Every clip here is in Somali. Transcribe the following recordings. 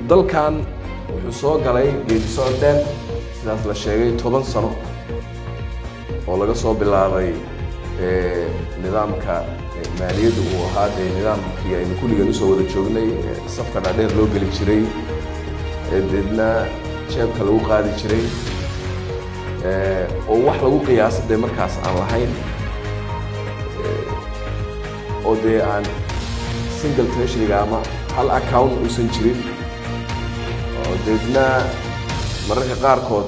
dalkan wuxuu soo galay geedi socod dheer sidaas la sheegay toban sano oo laga soo bilaabay nidaamka maaliyadda uu ahaa dee nidaamkii aynu kulligan usoo wada joognay safka dhaadheer loo geli jiray deedna jeebka lagu qaadi jiray oo wax lagu qiyaasa dee markaas aan lahayn oo dee aan single treasuryga ama hal account uusan jirin oo deedna mararka qaarkood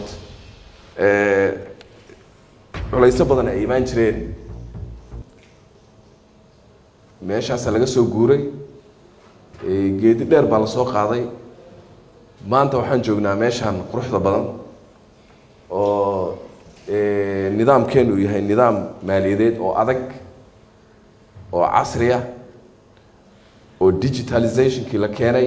culayso badan ay imaan jireen meeshaasa laga soo guuray geedi dheer baa lasoo qaaday maanta waxaan joognaa meeshaan quruxda badan oo nidaamkeenu uu yahay nidaam maaliyadeed oo adag oo casriya oo digitalizationkii la keenay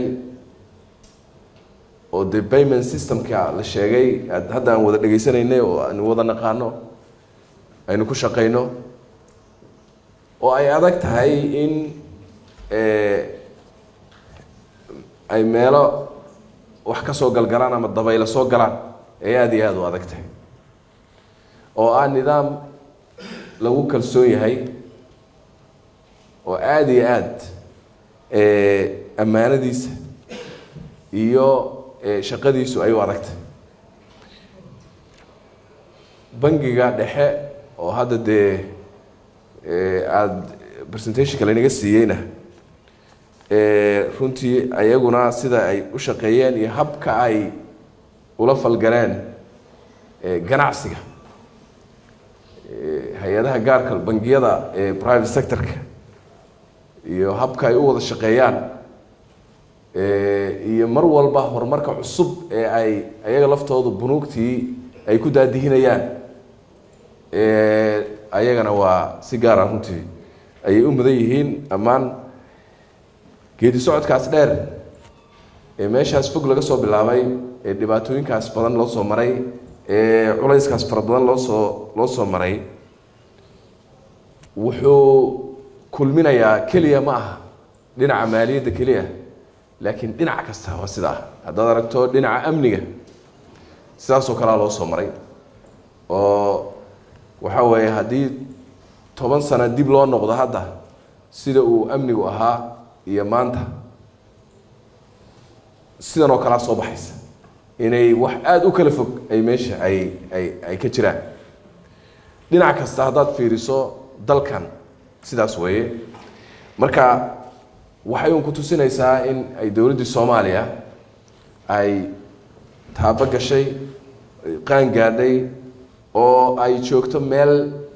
oo de payment systemka la sheegay hadda aan wada dhegaysanaynay oo aan wada naqaano aynu ku shaqayno oo ay adag tahay in ay meelo wax ka soo galgalaan ama dabaylo soo galaan ay aada iyo aada u adag tahay oo ah nidaam lagu kalsoon yahay oo aada iyo aada ammaanadiisa iyo shaqadiisu ay u adagtay bangiga dhexe oo hadda dee aada presentationka laynaga siiyeyna runtii ayaguna sida ay u shaqeeyeen iyo habka ay ula falgaleen ganacsiga hay-adaha gaarka bangiyada private sectorka iyo habka ay u wada shaqeeyaan iyo mar walba horumarka cusub ee ay ayaga laftooda bunuugtii ay ku daadihinayaan ayagana waa si gaara runtii ayay u mudan yihiin ammaan geedi socodkaas dheer ee meeshaas fog laga soo bilaabay ee dhibaatooyinkaas badan loo soo maray ee culayskaas fara badan loo soo loo soo maray wuxuu kulminayaa keliya ma aha dhinaca maaliyadda keliya laakiin dhinac kasta waa sidaa haddaad aragto dhinaca amniga sidaasoo kalea loo soo maray oo waxa weeye haddii toban sano dib loo noqdo hadda sida uu amnigu ahaa iyo maanta sidan oo kalea soo baxaysa inay wax aada u kala fog ay meesha ay ay ay ka jiraan dhinac kasta haddaad fiiriso dalkan sidaas weeye marka waxay un ku tusinaysaa in ay dowladdii soomaaliya ay taabo gashay qaan gaadhay oo ay joogto meel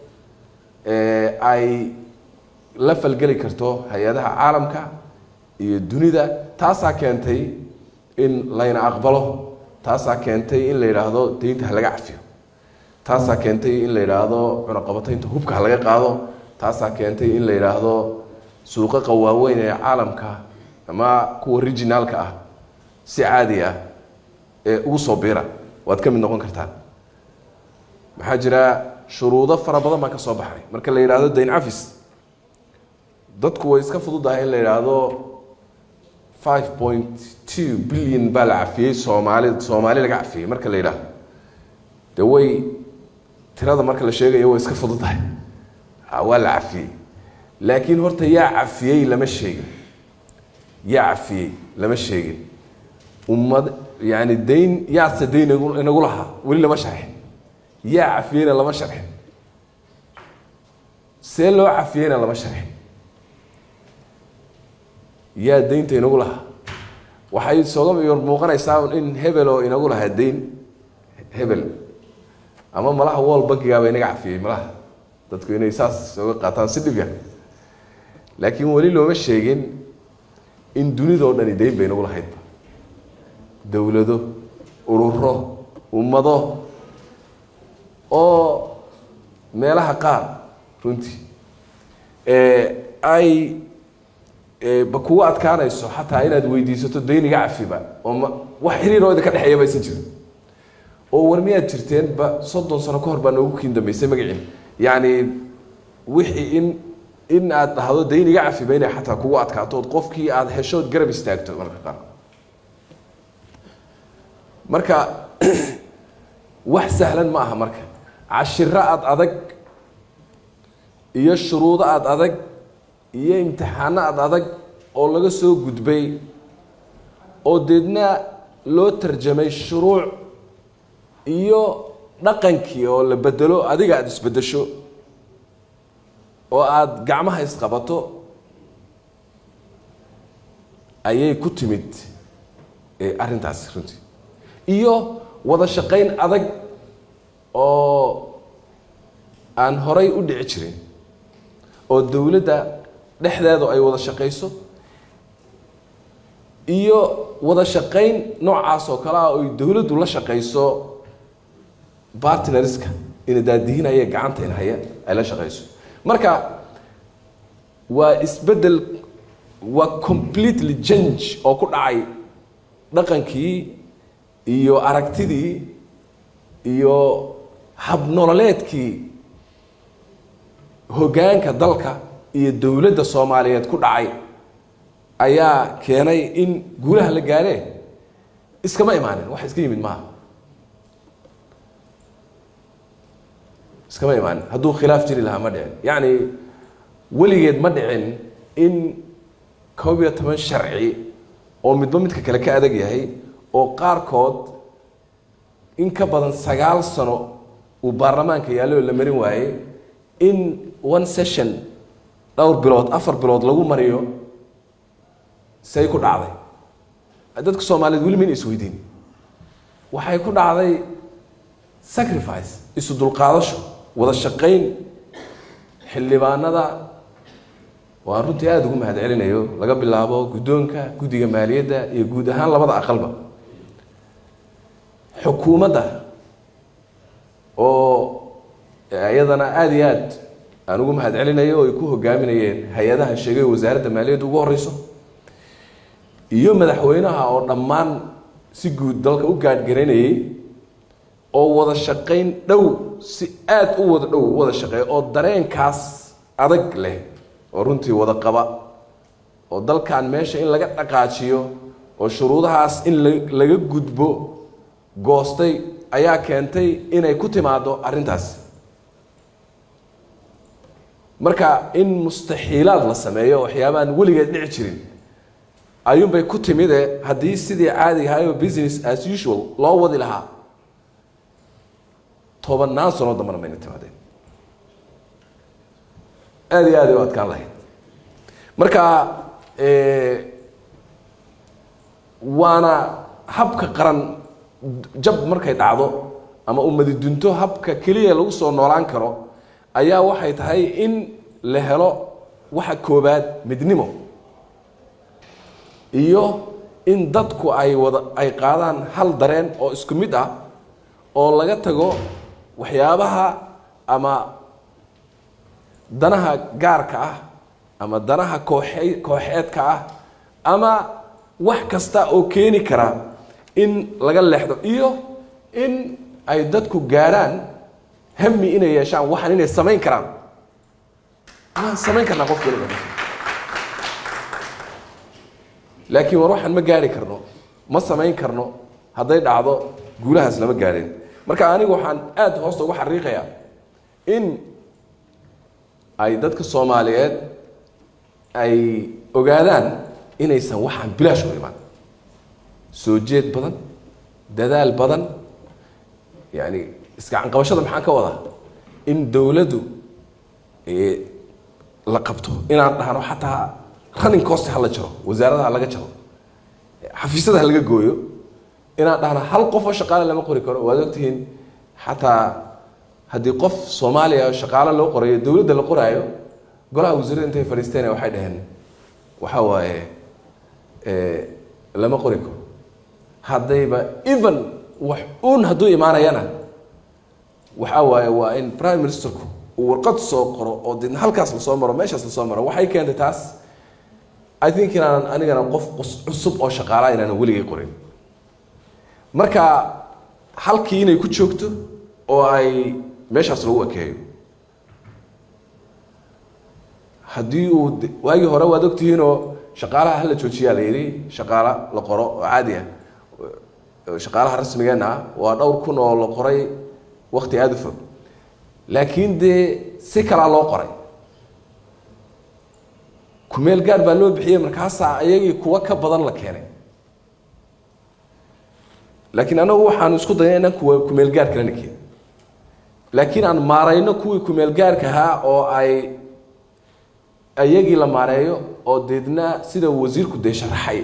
ay la falgeli karto hay-adaha caalamka iyo dunida taasaa keentay in layna aqbalo taasaa keentay in la yidhaahdo deynta ha laga cafiyo taasaa keentay in la yidhaahdo cunaqabataynta hubka ha laga qaado taasaa keentay in la yidhaahdo suuqaqa waaweyn ee caalamka ama kuwa regionaalka ah si caadi ah ee ugu soo biira waad ka mid noqon kartaan maxaa jira shuruudo fara badan baa ka soo baxay marka la yidhaahdo dayn cafis dadku way iska fududahay in la yidhaahdo five point two billion baa la cafiyey soomaali soomaali laga cafiyey marka la yidhaahdo de way tirada marka la sheegayo way iska fududahay waa la cafiyey laakiin horta yaa cafiyey lama sheegin yaa cafiyey lama sheegin ummad yani dayn yaase dayn inagu lahaa weli lama sharxin yaa cafiyeyna lama sharxin see loo cafiyeyna lama sharxin yaa daynta inagu lahaa waxay sooga yor muuqanaysaa in hebel oo inagu lahaa dayn hebel ama malaha wall bankigaaba inaga cafiyey malaha dadku inay saas oga qaataan si dhib yar laakiin weli looma sheegin in dunidao dhani dayn bay inagu lahaydba dowlado ururo ummado oo meelaha qaar runtii ay ba kugu adkaanayso xataa inaad weydiisato dayniga cafiba oo ma wax xiriiroo idinka dhexeeya ba aysan jirin oo war miyaad jirteen ba soddon sano ka hor baa noogu kiin dambeysay magaciin yacni wixii in in aad dhahdo dayniga cafiba inay xataa kugu adkaato ood qofkii aada heshood garab istaagto marka qaar marka wax sahlan ma aha marka cashiro aada adag iyo shuruudo aada adag iyo imtixaano aada adag oo laga soo gudbay oo deedna loo tarjamay shuruuc iyo dhaqankii oo la bedelo adiga aada isbedesho oo aada gacmaha isqabato ayay ku timid arrintaasi runtii iyo wada shaqayn adag oo aan horay u dhici jirin oo dowladda dhexdeedu ay wada shaqayso iyo wada shaqayn noocaas oo kale ah oy dowladdu la shaqayso bartnerska ina daadihinaya gacanta in haya ay la shaqayso marka waa isbeddel waa completely change oo ku dhacay dhaqankii iyo aragtidii iyo habnololeedkii hoggaanka dalka iyo dowladda soomaaliyeed ku dhacay ayaa keenay in guulaha la gaaree iskama imaanin wax iska yimid maaha iskama imaanin hadduu khilaaf jiri lahaa ma dhicin yacni weligeed ma dhicin in koob iyo toban sharci oo midba midka kale ka adag yahay oo qaarkood in ka badan sagaal sano uu baarlamaanka yaallo la marin waayey in one session dhowr bilood afar bilood lagu mariyo say ku dhacday dadka soomaaliyeed weli mayna isweydiin waxay ku dhacday sacrifice isu dulqaadasho wada shaqayn xildhibaanada waan runtii aada ugu mahad celinayo laga bilaabo guddoonka guddiga maaliyadda iyo guud ahaan labada aqalba xukuumadda oo iyadana aada iyo aad aan ugu mahad celinayo oo ay ku hogaaminayeen hay-adaha sheegay wasaaradda maaliyadda ugu horeyso iyo madaxweynaha oo dhammaan si guud dalka u gaadhgaraynayay oo wada shaqayn dhow si aada u wada dhow wada shaqeeya oo dareenkaas adag leh oo runtii wada qaba oo dalkan meesha in laga dhaqaajiyo oo shuruudahaas in laga gudbo goostay ayaa keentay inay ku timaado arrintaas marka in mustaxiilaad la sameeyo waxyaabaaan weligeed dhici jirin ayuunbay ku timide haddii sidii caadiga ahayo business as usual loo wadi lahaa tobannaan sanoo dambana mayna timaadeen aada iyo aad u adkaan lahayd marka waana habka qaran jab markay dhacdo ama umadi dunto habka keliya lagu soo noolaan karo ayaa waxay tahay in la helo waxa koobaad midnimo iyo in dadku ay wada ay qaadaan hal dareen oo isku mid ah oo laga tago waxyaabaha ama danaha gaarka ah ama danaha kooxe kooxeedka ah ama wax kasta oo keeni kara in laga leexdo iyo in ay dadku gaarhaan hami inay yeeshaan waxaan inay samayn karaan waan samayn karnaa qof waliba laakiin war waxaan ma gaari karno ma samayn karno hadday dhacdo guulahaas lama gaadhin marka anigu waxaan aada hoosta ugu xariiqayaa in ay dadka soomaaliyeed ay ogaadaan inaysan waxaan bilaash u imaan soo jeed badan dadaal badan yani iskacanqabashada maxaan ka wadaa in dowladdu la qabto inaan dhahno xataa running cost ha la jaro wasaaradaha laga jaro xafiisyada ha laga gooyo inaan dhahno hal qof oo shaqaale lama qori karo waad ogtihiin xataa haddii qof soomaaliya oo shaqaale loo qorayo dowladda la qoraayo golaha wasiirada intay fadhiisteen waxay dhaheen waxa waaye lama qori karo haddayba even wax uun hadduu imaanayana waxa waaye waa in prime ministerku uu warqad soo qoro oo deedna halkaas lasoo maro meeshaas lasoo maro waxay keentay taas i think inaanan anigana qof cusub oo shaqaalaa inaanan weligay qorin marka halkii inay ku joogto oo ay meeshaas lagu ekeeyo haddii uu waagii hore waad ogtihiinoo shaqaalaha hala joojiyaa la yidhi shaqaala la qoro oo caadi ah shaqaalaha rasmigeenna ah waa dhowr kun oo la qoray wakti aada u fog laakiin dee si kalaa loo qoray kumeel gaar baa loo bixiyey markaasaa ayagii kuwa ka badan la keenay laakiin anagu waxaanu isku dayna inaan kuwa kumeel gaar kalena keenin laakiin aan maarayno kuwii kumeel gaarka ahaa oo ay ayagii la maareeyo oo deedna sida wasiirku dee sharaxay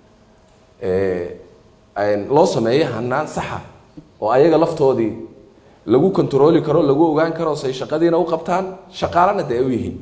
loo sameeyo hanaan saxa oo ayaga laftoodii lagu kontarooli karo lagu ogaan karo say shaqadiina u qabtaan shaqaalana dee ay u yihiin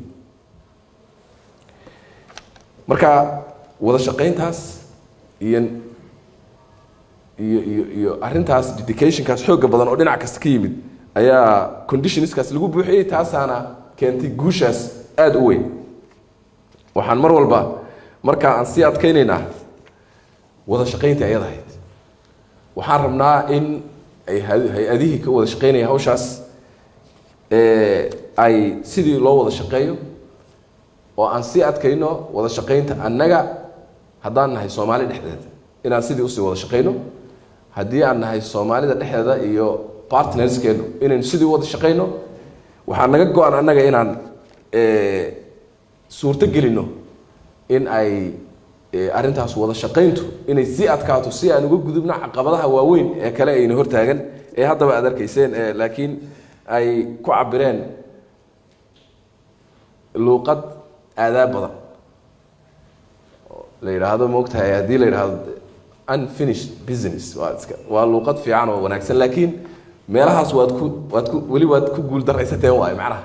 marka wada shaqayntaas iyo iyo iyo iyo arrintaas dedicationkaas xooga badan oo dhinac kasta ka yimid ayaa conditionskaas lagu buuxiyey taasaana keentay guushaas aada u weyn waxaan mar walba markaa aan sii adkaynaynaa wada shaqaynta ayad ahayd waxaan rabnaa in ay hay-adihii ka wada shaqaynaya hawshaas ay sidii loo wada shaqeeyo oo aan sii adkayno wada shaqaynta annaga haddaan nahay soomaali dhexdeeda inaan sidii usii wada shaqayno haddii aan nahay soomaalida dhexdeeda iyo partnerskeenu inaynu sidii wada shaqayno waxaa naga go-an annaga inaan suurto gelino in ay arrintaas wada shaqayntu inay sii adkaato si aan uga gudubno caqabadaha waaweyn ee kale ayna hortaagan ee haddaba aad arkayseen laakiin ay ku cabireen luuqad aadaab badan la yidhaahdo maogtahay haddii la yidhaahdo unfinished business waa iska waa luuqad fiican oo wanaagsan laakiin meelahaas waad ku waad ku weli waad ku guul daraysateen waayo macnaha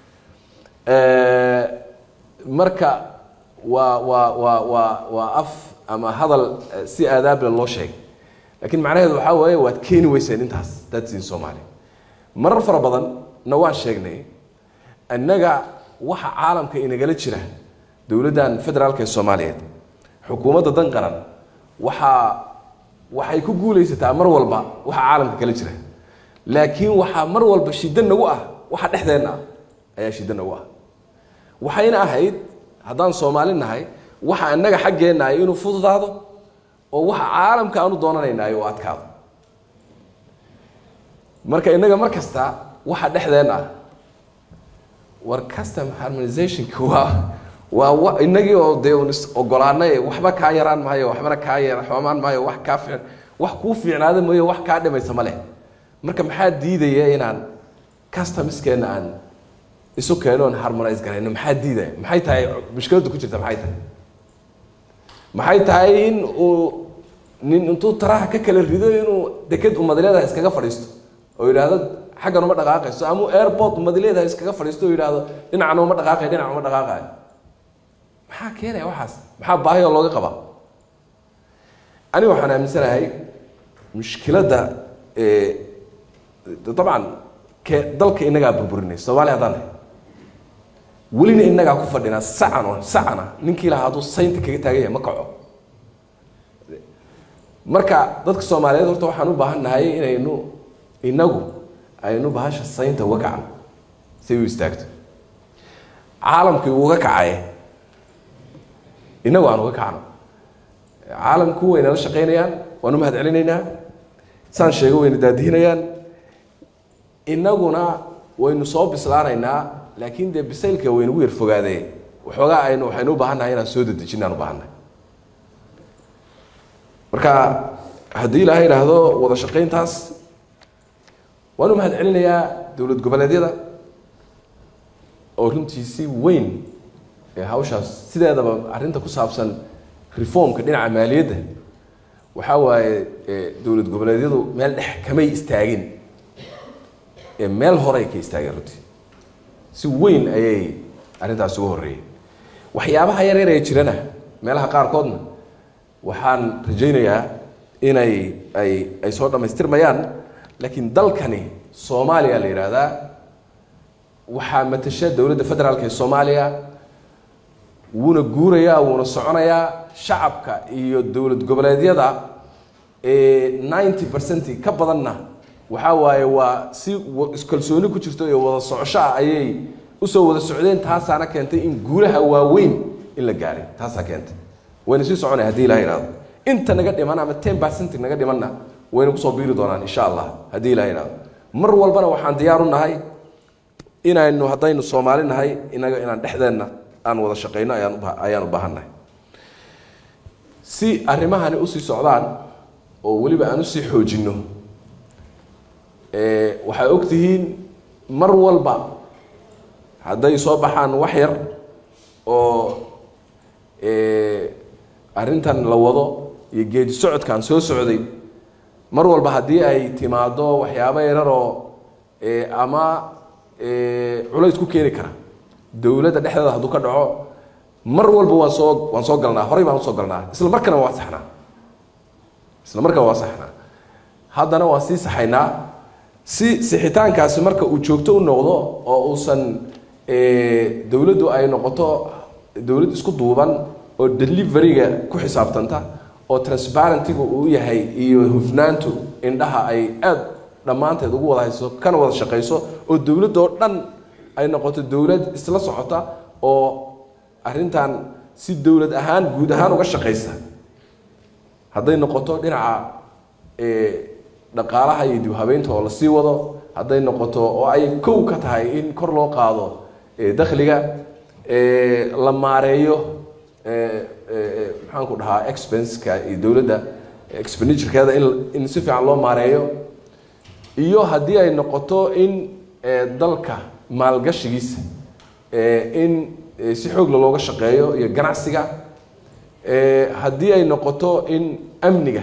marka waa waa waa waa waa af ama hadal si aadaable loo sheegay laakiin macnaheedu waxaa waaye waad keeni weyseen intaas dadsiin soomaaliya marar fara badan na waan sheegnay innaga waxa caalamka inagala jira dowladdan federaalka ee soomaaliyeed xukuumadda dan qaran waxaa waxay ku guulaysataa mar walba waxa caalamka kala jira laakiin waxaa mar walba shiddo nagu ah waxa dhexdeenna ah ayaa shiddo nagu ah waxayna ahayd haddaan soomaali nahay waxa innaga xaggeenna ay inuu fududaado oo waxa caalamka aanu doonanaynaay u adkaado marka innaga mar kasta waxa dhexdeenna ah war custom harmonizationka waa waa inagii oo dee un is ogolaanay waxba kaa yaraan maayo waxbana kaa yara xoomaan maayo wax kaa fiic wax kuu fiicnaada mooye wax kaa dhimaysa ma leh marka maxaa diidaya inaan customskeena aan isu keeno oon harmonize garayno maxaa diidaya maxay tahay mushkiladda ku jirta maxay tahay maxay tahay in uu nin intuu taraha ka kala rido inuu deked umadileedaha iskaga fadhiisto oo yidhaahdo xaggan uma dhaqaaqayso ama airport umadileedaha iskaga fadhiisto oo yidhaahdo dhinacna uma dhaqaaqay dhinac uma dhaqaaqayo maxaa keenaya waxaas maxaa baahi oo looga qabaa aniga waxaan aaminsanahay mushkiladda dabcan ke dalka inagaa burburinay soomaaliya haddaan nahay welina inagaa ku fadhinaa sacan oo sacana ninkii lahaa hadduu saynta kaga taagan yahay ma kaco marka dadka soomaaliyeed horta waxaan u baahan nahay inaynu inagu aynu bahasha saynta uga kacno si u istaagto caalamkii uga kacaye inagu aan uga kacno caalamku waynala shaqaynayaan waan u mahad celinaynaa saan sheego wayna daadihinayaan inaguna waynu soo bislaanaynaa laakiin dee bisaylka waynagu yar fogaadee waxoogaa aynu waxaynu u baahan nahay inaan soo dedejinaan u baahannahay marka haddii ilaahay idhaahdo wada shaqayntaas waan u mahad celinayaa dowlad goboleedyada oo runtii si weyn ee hawshaas sideedaba arrinta ku saabsan reformka dhinaca maaliyadda waxaa waaye dowlad goboleedyadu meel dhex kamay istaagin ee meel horey ka istaageen runtii si weyn ayay arrintaas uga horreeyeen waxyaabaha yar yar ee jirana meelaha qaarkoodna waxaan rajaynayaa inay ay ay soo dhammaystirmayaan laakiin dalkani soomaaliya la yidhaahdaa waxaa matasha dowladda federaalka ee soomaaliya wuuna guurayaa wuuna soconayaa shacabka iyo dowlad goboleedyada ninety percent ka badanna waxaa waaye waa si iskalsooni ku jirto iyo wada socosho ah ayay usoo wada socdeen taasaana keentay in guulaha waaweyn in la gaaray taasaa keentay wayna sii soconay hadii ilaha ihahdo inta naga dhiman ama ten percent naga dhimanna wayna kusoo biiri doonaan insha allah haddii ilaha idhaahdo mar walbana waxaan diyaar u nahay inaynu haddaynu soomaali nahay inaga inaan dhexdeenna aan wada shaqayno ayaan uba ayaan u baahannahay si arrimahani usii socdaan oo weliba aan usii xoojinno waxay og tihiin mar walba hadday soo baxaan wax yar oo arrintan la wado iyo geedi socodkan soo socday mar walba haddii ay timaado waxyaabo yararoo ama culays ku keeni kara dowladda dhexdeeda hadduu ka dhaco mar walba waan soo waan soo galnaa horey baan usoo galnaa isla markana waa saxnaa isla markana waa saxnaa haddana waan sii saxaynaa si sixitaankaasi marka uu joogto u noqdo oo uusan dowladdu ay noqoto dowlad isku duuban oo deliveryga ku xisaabtanta oo transparentiga uu yahay iyo hufnaantu indhaha ay aada dhammaanteed ugu wada hayso kana wada shaqayso oo dowladda oo dhan ay noqoto dowlad isla socota oo arrintan si dowlad ahaan guud ahaan uga shaqaysa hadday noqoto dhinaca dhaqaalaha iyo dib habeynta oo lasii wado hadday noqoto oo ay kow ka tahay in kor loo qaado dakhliga la maareeyo maxaan ku dhahaa expenska iyo dowladda expenditurekeeda in in si fiican loo maareeyo iyo haddii ay noqoto in dalka maalgashigiisa in si xoogla looga shaqeeyo iyo ganacsiga haddii ay noqoto in amniga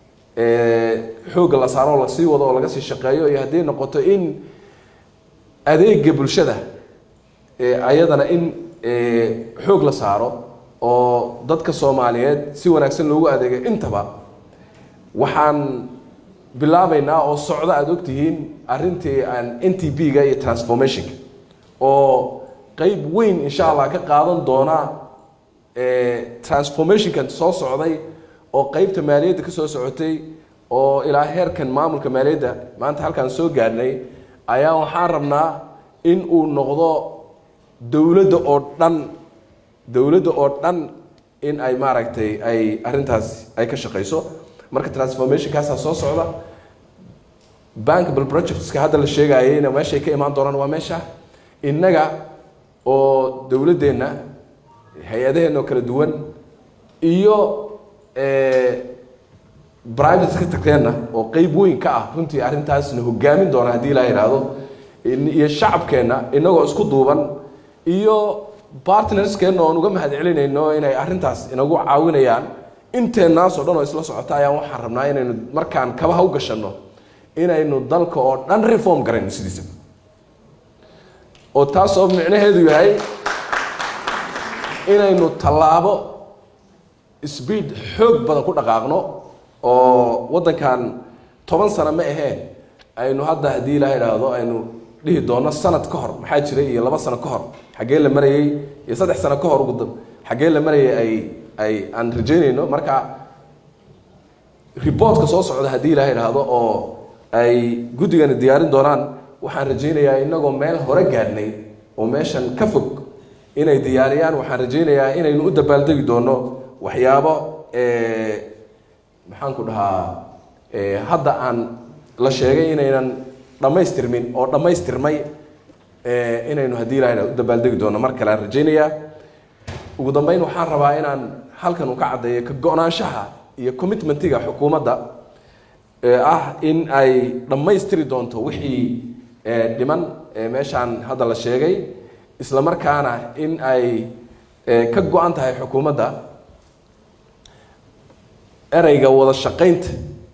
xoogga la saaro oo lasii wado oo laga sii shaqeeyo iyo haddii ay noqoto in adeega bulshada ayadana in xoog la saaro oo dadka soomaaliyeed si wanaagsan loogu adeegay intaba waxaan bilaabaynaa oo socda aada ogtihiin arrintii aan n t b ga iyo transformationka oo qeyb weyn insha allah ka qaadan doona transformationkan soo socday oo qeybta maaliyadda ka soo socotay oo ilaa heerkan maamulka maaliyadda maanta halkaan soo gaadhnay ayaa waxaan rabnaa in uu noqdo dowladda oo dhan dowladda oo dhan in ay maaragtay ay arrintaas ay ka shaqayso marka transformationkaasaa soo socda bankable projectska hadda la sheegayeyna meeshay ka imaan doonaan waa meesha innaga oo dowladdeenna hay-adaheenna oo kala duwan iyo private sectorkeenna oo qeyb weyn ka ah runtii arrintaasna hogaamin doona haddii ilaa yidhaahdo iyo shacabkeenna inagoo isku duuban iyo partnerskeenna oon uga mahad celinayno inay arrintaas inagu caawinayaan inteennaas oo dhan oo isla socota ayaan waxaan rabnaa inaynu markaan kabaha u gashanno inaynu dalka oo dhan reform garayno sidiisaba oo taas oo micnaheedu yahay inaynu tallaabo speed xoog badan ku dhaqaaqno oo waddankan toban sano ma aheen aynu hadda haddii ilaa idhaahdo aynu dhihi doono sanad ka hor maxaa jiray iyo laba sano ka hor xaggee la marayey iyo saddex sano ka hor ugu xaggee la marayay ay ay aan rajaynayno marka reportka soo socda haddii ilaa idhaahdo oo ay guddigani diyaarin doonaan waxaan rajaynayaa inagoo meel hore gaadhnay oo meeshan ka fog inay diyaariyaan waxaan rajaynayaa inaynu u dabaaldegi doono waxyaabo maxaan ku dhahaa hadda aan la sheegay inaynan dhammaystirmin oo dhammaystirmay inaynu haddii ilaha u dabaaldegi doono mar kale aan rajaynayaa ugu dambeyn waxaan rabaa inaan halkan uu ka caddeeyo ka go-naanshaha iyo commitmentiga xukuumadda ah in ay dhammaystiri doonto wixii dhiman meeshaan hadda la sheegay isla markaana in ay ka go-an tahay xukuumadda ereyga wada shaqaynta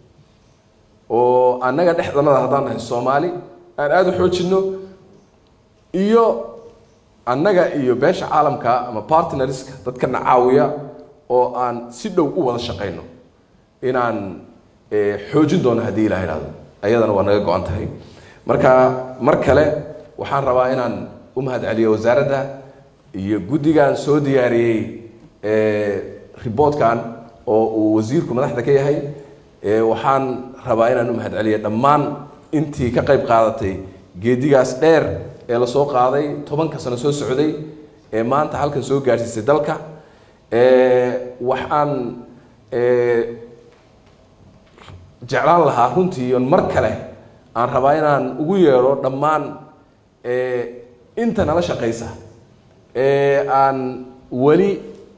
oo annaga dhexdanada haddaan nahay soomaali aan aada u xoojinno iyo annaga iyo beesha caalamka ama partnerska dadkana caawiya oo aan si dhow u wada shaqayno inaan xoojin doono haddii ilaha idhahdo ayadana waa naga go-an tahay marka mar kale waxaan rabaa inaan u mahad celiyo wasaaradda iyo guddigan soo diyaariyey riboortkan oo uu wasiirku madaxda ka yahay waxaan rabaa inaan u mahad celiyo dhammaan intii ka qayb qaadatay geedigaas dheer ee lasoo qaaday tobanka sano soo socday ee maanta halkan soo gaadhsiisay dalka waxaan jeclaan lahaa runtii on mar kale aan rabaa inaan ugu yeedho dhammaan inta nala shaqaysa ee aan weli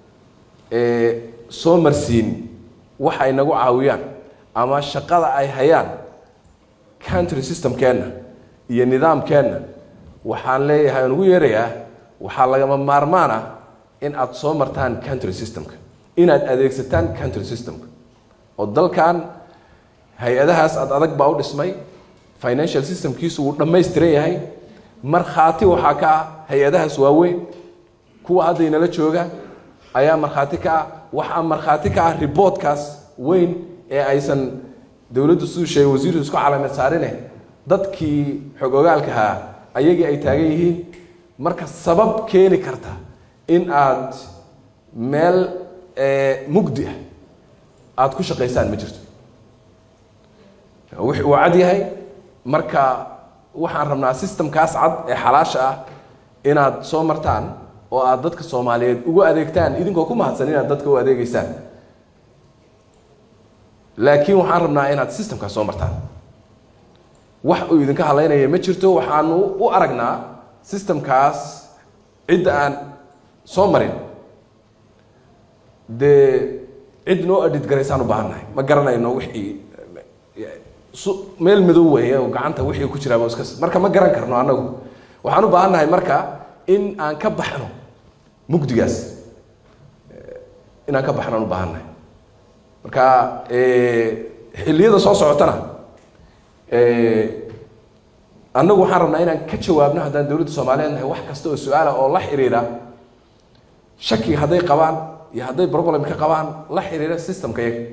soo marsiin wax ay nagu caawiyaan ama shaqada ay hayaan country systemkeenna iyo nidaamkeenna waxaan leeyahay aan ugu yeerayaa waxaa lagama maarmaan ah in aada soo martaan country systemka inaad adeegsataan country systemka oo dalkan hay-adahaas aada adag baa u dhismay financial systemkiisu wuu dhammaystiran yahay markhaati waxaa ka ah hay-adahaas waaweyn kuwa hadda inala jooga ayaa markhaati ka ah waxaa markhaati ka ah riboodkaas weyn ee aysan dowladdu siduu sheegay wasiirku isku calaamad saarine dadkii xog ogaalkahaa ayagii ay taagan yihiin marka sabab keeni karta in aad meel mugdi ah aada ku shaqaysaan ma jirto wix uu cad yahay marka waxaan rabnaa systemkaas cad ee xalaasha ah inaad soo martaan oo aada dadka soomaaliyeed ugu adeegtaan idinkoo ku mahadsan inaad dadka u adeegeysaan laakiin waxaan rabnaa inaad systemkaas soo martaan wax uu idinka hadlaynaya ma jirto waxaanu u aragnaa systemkaas cidda aan soo marin dee cid noo adhid garaysaan u baahannahay ma garanayno wixii meel madow weeye oo gacanta wixii ku jiraaba iska marka ma garan karno annagu waxaan u baahannahay marka in aan ka baxno mugdigaas inaan ka baxnaan u baahannahay marka xilliyada soo socotana annagu waxaan rabnaa inaan ka jawaabno haddaan dowladda soomaaliyeed nahay wax kasta oo su-aala oo la xiriira shaki hadday qabaan iyo hadday problem ka qabaan la xiriira systemka yaga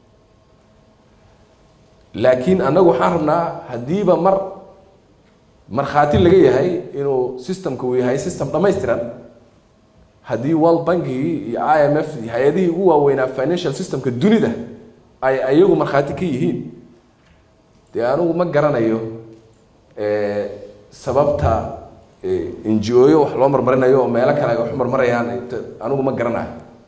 laakiin annagu waxaan rabnaa haddiiba mar markhaati laga yahay inuu systemka uu yahay system dhammaystiran haddii world bankigii iyo i m f iyo hay-adihii ugu waaweynaa financial systemka dunida ay ayagu markhaati ka yihiin dee anigu ma garanayo sababta n g o yo wax loo marmarinayo oo meelo kale ay wax u marmarayaan anigu ma garanayo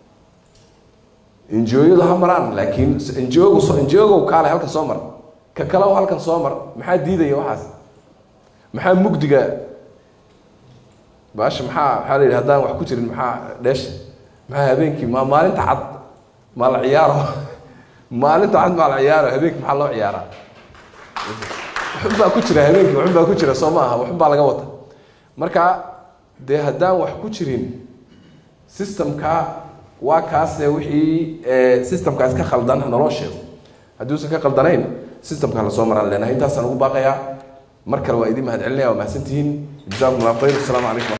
n g o yadu ha maraan laakiin n g ogu n g ogow kaale halkan soo mar ka kale halkan soo mar maxaa diidaya waxaas maxaa mugdiga baasha maxaa maxaa la yidhi haddaan wax ku jirin maxaa dheesha maxaa habeenkii ma maalinta cad maa la ciyaaro maalinta cad maa la ciyaaro habeenkii maxaa loo ciyaaraa waxun baa ku jira habeenkii waxun baa ku jira soo ma aha waxun baa laga wata marka dee haddaan wax ku jirin systemka waa kaase wixii systemkaas ka khaldan naloo sheego hadduusan ka khaldanayn systemka la soo maraan leenahay intaasaan ugu baaqayaa mar kale waa idin mahad celinaya waa mahadsantihiin jazakum allah khayr asalaamu calaykum